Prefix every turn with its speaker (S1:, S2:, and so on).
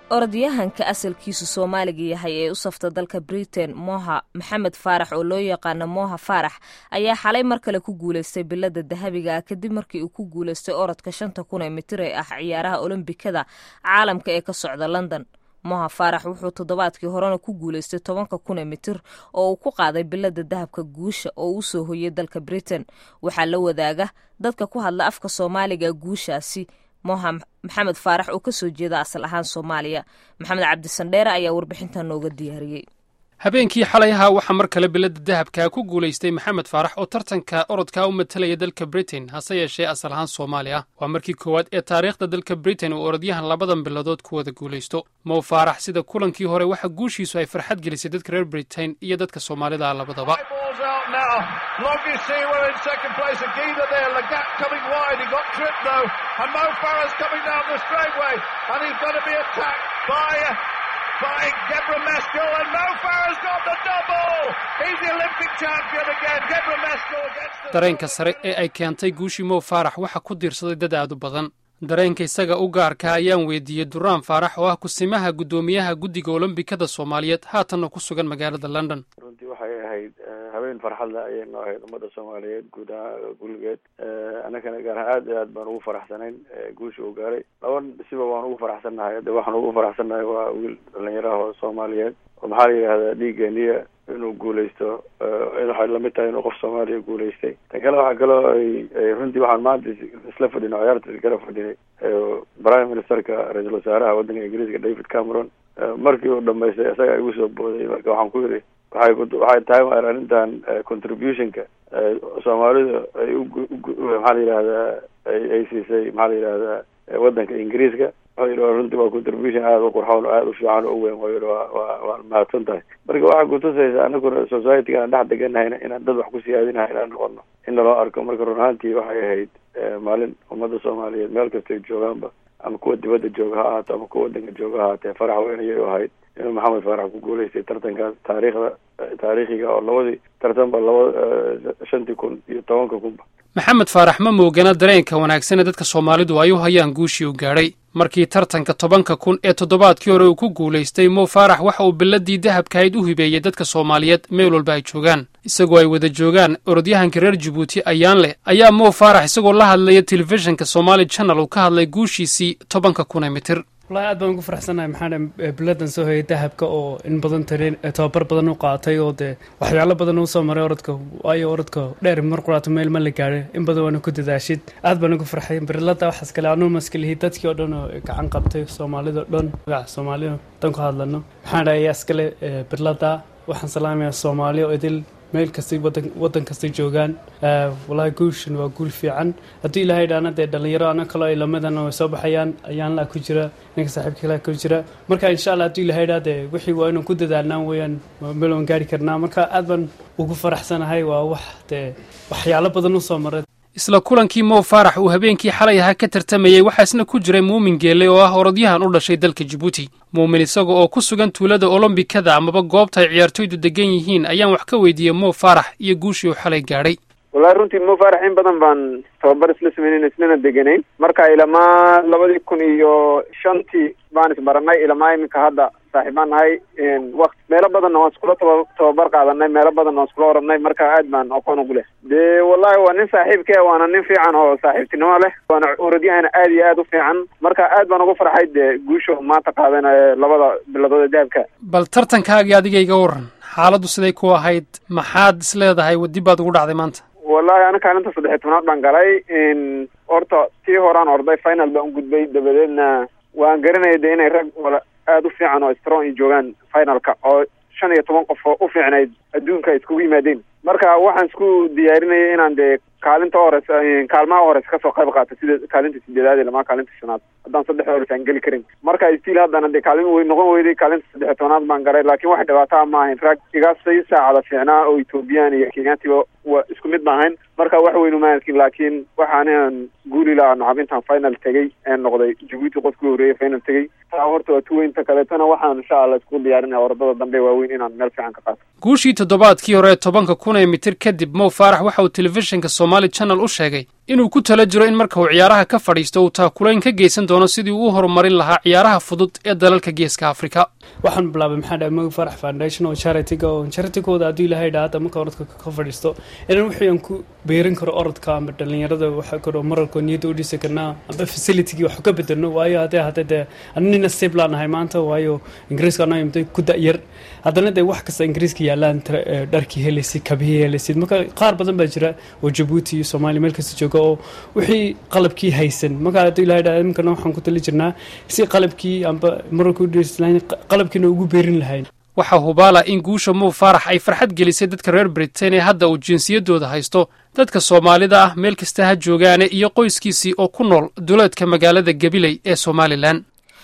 S1: orodyahanka asalkiisu soomaaliga yahay ee u safta dalka britain moha maxamed faarax oo loo yaqaano moha faarax ayaa xalay mar kale ku guuleystay bilada dahabiga ah kadib markii uu ku guuleystay orodka shanta kun ee mitir ee ah ciyaaraha olombikada caalamka ee ka socda london moha faarax wuxuu toddobaadkii horena ku guuleystay tobanka kun ee mitir oo uu ku qaaday bilada dahabka guusha oo uu soo hoyay dalka britain waxaa la wadaaga dadka ku hadla afka soomaaliga guushaasi moha maxamed faarax oo kasoo jeeda asal ahaan soomaaliya maxamed cabdisandheere ayaa warbixintan nooga diyaariyey
S2: habeenkii xalay ahaa waxaa mar kale bilada dahabka ku guulaystay maxamed faarax oo tartanka orodkaa u matalaya dalka britain hase yeeshee asal ahaan soomaali ah waa markii koowaad ee taariikhda dalka britain uu orodyahan labadan biladood ku wada guulaysto mow faarax sida kulankii hore waxa guushiisu ay farxad gelisay dadka reer britain iyo dadka soomaalida ah labadaba
S3: by Deborah Maskell, and Mo Farah's got the double! He's the Olympic champion again. Deborah Maskell against the...
S2: dareenka sare ee ay keentay guushii mow faarax waxaa ku diirsaday dad aad u badan dareenka isaga u gaarka ayaan weydiiyey duraan faarax oo ah kusimaha guddoomiyaha guddiga olombikada soomaaliyeed haatanna ku sugan magaalada london
S4: runtii waxay ahayd habeen farxadle ayay noo ahayd ummadda soomaaliyeed guud ahaan gulligeed annagana gaar ahaan aad iyo aad baan ugu faraxsanayn guusha uu gaaray laba siba waan ugu faraxsannahay hadde waxaan ugu faraxsannahay waa wiil dhalinyaraha oo soomaaliyeed oo maxaa la yidhahdaa dhiigeeniya inuu guulaysto waxay lamid tahay inuu qof soomaaliya guulaystay tan kale waxaa kaloo ay runtii waxaan maanta isla fadhinay ciyaarta iskala fadhinay prime ministerka ra-iisul wasaaraha waddanka ingiriiska david cameron markii uu dhamaystay isaga igu soo booday marka waxaan ku yidhi waxay waxay tahay maar arrintan contributionka soomaalidu ay maxaa la yidhahdaa ay siisay maxaa la yidhahdaa waddanka ingiriiska wuxuu yidhi runtii waa contribution aada u qurxoon oo aada u fiican oo u weyn wuxuu yidhi waa waa waa mahadsan tahay marka waxaa kutusaysa anaguna society-ga aan dhex deganahayna inaan dad wax ku siyaadinahay inaan noqono in naloo arko marka run ahaantii waxay ahayd maalin ummadda soomaaliyeed meel kastay joogaanba ama kuwa dibadda jooga ha ahaato ama kuwa waddanka jooga ha ahaatee farax weyn ayay u ahayd inuu maxamed faarax ku guulaystay tartankaas taariikhda taariikhiga oo labadii tartanba laba shantii kun iyo tobanka kunba
S2: maxamed faarax ma moogana dareenka wanaagsan ee dadka soomaalidu ay u hayaan guushii uu gaadhay markii tartanka tobanka kun ee toddobaadkii hore uu ku guulaystay mow faarax waxa uu biladii dahabkahayd u hibeeyey dadka soomaaliyeed meel walba ay joogaan isagoo ay wada joogaan orodyahanka reer jabuuti ayaan leh ayaa mow faarax isagoo la hadlaya telefishinka somaali channel uu ka hadlay guushiisii tobanka kun ee mitir
S5: walahi aad baan ugu faraxsannahay maxaa biladan soo hoyay dahabka oo in badan tareen tababar badan u qaatay oo dee waxyaalo badan uu soo maray orodka waayo orodka dheer mar quraato meel ma la gaadhay in badan waana ku dadaashid aad baan ugu farxay birilada waxaas kale anuu maskalihi dadkii oo dhan oo gacan qabtay soomaalida o dhan magaca soomaalida dan ku hadlano maxaa dhahay ayaa iskale birilada waxaan salaamayaa soomaali oo idil meel kastay wadan waddan kastay joogaan walahi guushan waa guul fiican haddii ilaahay dhaana dee dhalinyaro ana kaloo ay lamadan way soo baxayaan ayaan laa ku jira ninka saaxiibka kale ku jira marka insha allah haddii ilaahay dhaa dee wixii waa inaan ku dadaalnaa weeyaan meel waan gaari karnaa marka aad baan ugu faraxsanahay waa wax dee waxyaalo badan u soo maray
S2: isla kulankii mow faarax uu habeenkii xalay ahaa ka tartamayey waxaa isna ku jiray muumin geelle oo ah orodyahan u dhashay dalka jabuuti muumin isaga oo ku sugan tuulada olombikada amaba goobta ay ciyaartoydu degan yihiin ayaan wax ka weydiiyey mow faarax iyo guushii uu xalay gaadhay
S6: wallahi runtii mo faarax in badan baan tababar isla sameynayn islana deganayn marka ilamaa labadii kun iyo shantii baan isbaranay ilamaa iminka hadda saaxiibaan nahay waqti meelo badanna waan iskula taba tababar qaadanay meelo badanna waan iskula oranay marka aad baan aqoon ugu leh dee wallahi waa nin saaxiibke waana nin fiican oo saaxiibtinimo leh waana orodyahana aad iyo aad u fiican marka aad baan ugu farxay dee guusha maanta qaadanayo labada biladood ee dahabka
S2: bal tartankaagii adiga iga waran xaaladdu siday ku ahayd maxaad is leedahay waddi baad ugu dhacday maanta
S6: wallahi ana kaalinta saddexiy tobnaad baan galay horta tii horaan orday final baan u gudbay dabadeedna waan garanaya de inay rag wala aada u fiican oo strong i joogaan finalka oo shan iyo toban qof oo u fiicnayd adduunka iskugu yimaadeen marka waxaan isku diyaarinayay inaan dee kaalinta hores kaalmaha hores kasoo qayb qaato sida kaalinta sideedaad ilama kaalinta shanaad haddaan saddex hores aan geli karin marka stiil haddana dee kaalin wey noqon weyday kaalinta saddexiy tobnaad baan garay laakiin wax dhibaataa ma ahayn rag igaasay saacada fiicnaa oo ethoobiyan iyo kenyaantiba waa isku mid ma ahayn marka wax weynu ma arkin laakiin waxaan guuli lahaa nacab intaan final tegey ee noqday jabuuti qofkii horreeyay final tegey taa horta waa tuweynta kaleetona waxaan insha allah isku diyaarinaya orodada dambe waaweyn inaan meel fiican ka qaato
S2: guushii toddobaadkii hore ee tobanka kun ee mitir kadib mow faarax waxa uu telefishinka somaali channel u sheegay inuu ku tala jiro in marka uu ciyaaraha ka fadhiisto uu taakulayn ka geysan doono sidii uu u horumarin lahaa ciyaaraha fudud ee dalalka geeska afrika
S5: waxaan bilaabay maxaa dhaha mogi farax foundation oo charity-ga oo charity-gooda hadduu ilaahay dhaha hadda marka orodka ka fadhiisto inaan wixii aan ku beerin karo orodka ama dhalinyarada waxa karo mararkoo niyadda u dhisi karnaa amba facilitygii wax ka bedelno waayo haddee hadda dee anina siblaan ahay maanta waayo ingiriiska anoo imday ku da'yar haddana dee wax kasta ingiriiska yaalaan dharkii helaysid kabihii helaysid marka qaar badan baa jira oo jabuuti iyo soomaaliya meel kasta jooga oo wixii qalabkii haysan marka hadduu ilahay dhaha iminkana waxaan ku tali jirnaa si qalabkii amba mararka u dhisi lahayn qalabkiina ugu beerin lahayn
S2: waxaa hubaala in guusha muu faarax ay farxad gelisay dadka reer britain ee hadda uu jinsiyaddooda haysto dadka soomaalida ah meel kasta ha joogaane iyo qoyskiisii oo ku nool duleedka magaalada gabiley ee somalilan